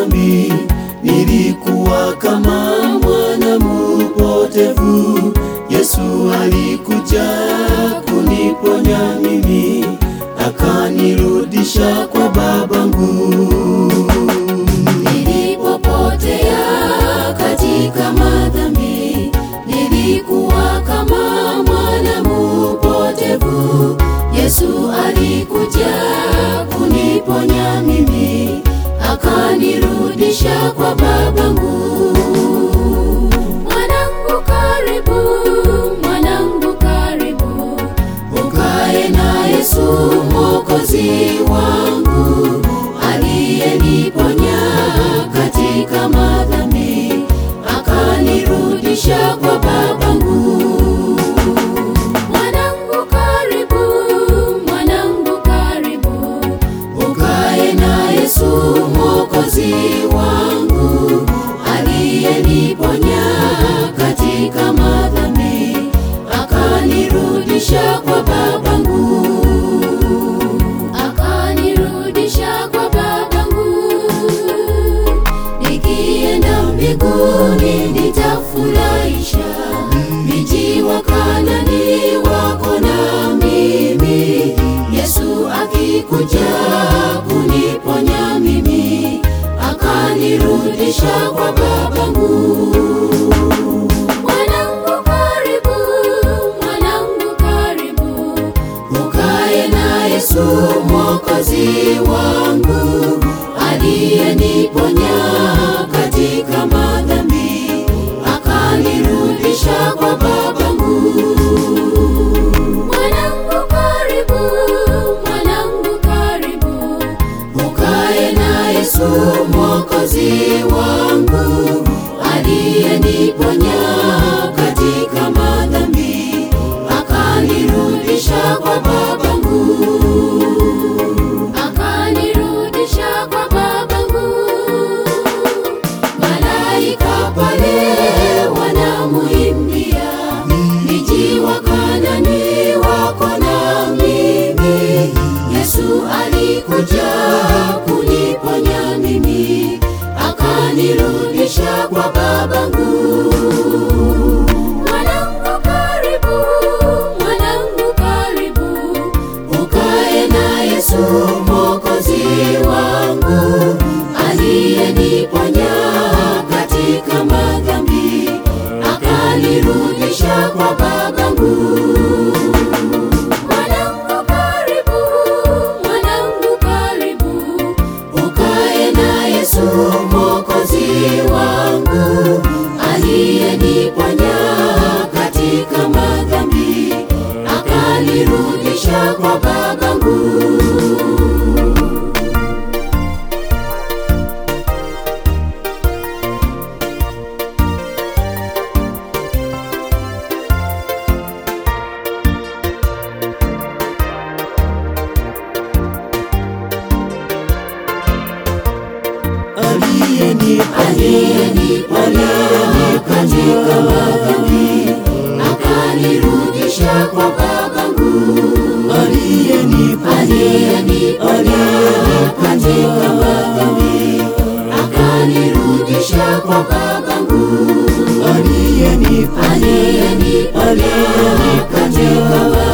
dhambi, nilikuwa kama mwana mpotevu. Yesu alikuja kuniponya mimi, akanirudisha kwa babangu. Nilipopotea katika madhambi, nilikuwa kama mwana mpotevu. Yesu alikuja kuniponya mimi, akanirudisha kwa babangu. Mwanangu karibu, mwanangu karibu, ukae na Yesu mwokozi wangu aliyeniponya katika madhambi akanirudisha kwa babangu. Mwanangu karibu, mwanangu karibu, ukae na Yesu mwokozi wangu aliyeniponya katika madhambi akanirudisha kwa babangu akanirudisha kwa babangu. Nikienda mbinguni nitafurahisha miji wa Kanani wako na mimi. Yesu akikuja kuniponya mimi, akanirudisha kwa babangu. Mwanangu karibu, mwanangu karibu, ukae na Yesu mwokozi wangu aliyeniponya katika madhambi akanirudisha kwa babangu. Mwanangu karibu, mwanangu karibu, ukae na Yesu mwokozi wangu aliyeniponya katika madhambi akanirudisha kwa babangu akanirudisha kwa babangu. Malaika pale wanamuimbia, miji wa Kanani wako na mimi. Yesu alikuja kuniponya mimi, akanirudisha kwa babangu. Mwanangu karibu, mwanangu karibu, ukae na Yesu mwokozi wangu aliyeniponya katika madhambi akanirudisha kwa babangu. Mwanangu karibu, mwanangu karibu, ukae na Yesu mwokozi wangu aliyeniponya katika madhambi akanirudisha kwa babangu. Aliyeniponya katika madhambi akanirudisha kwa babangu. Aliyeniponya katika madhambi akanirudisha kwa babangu. Aliyeniponya katika madhambi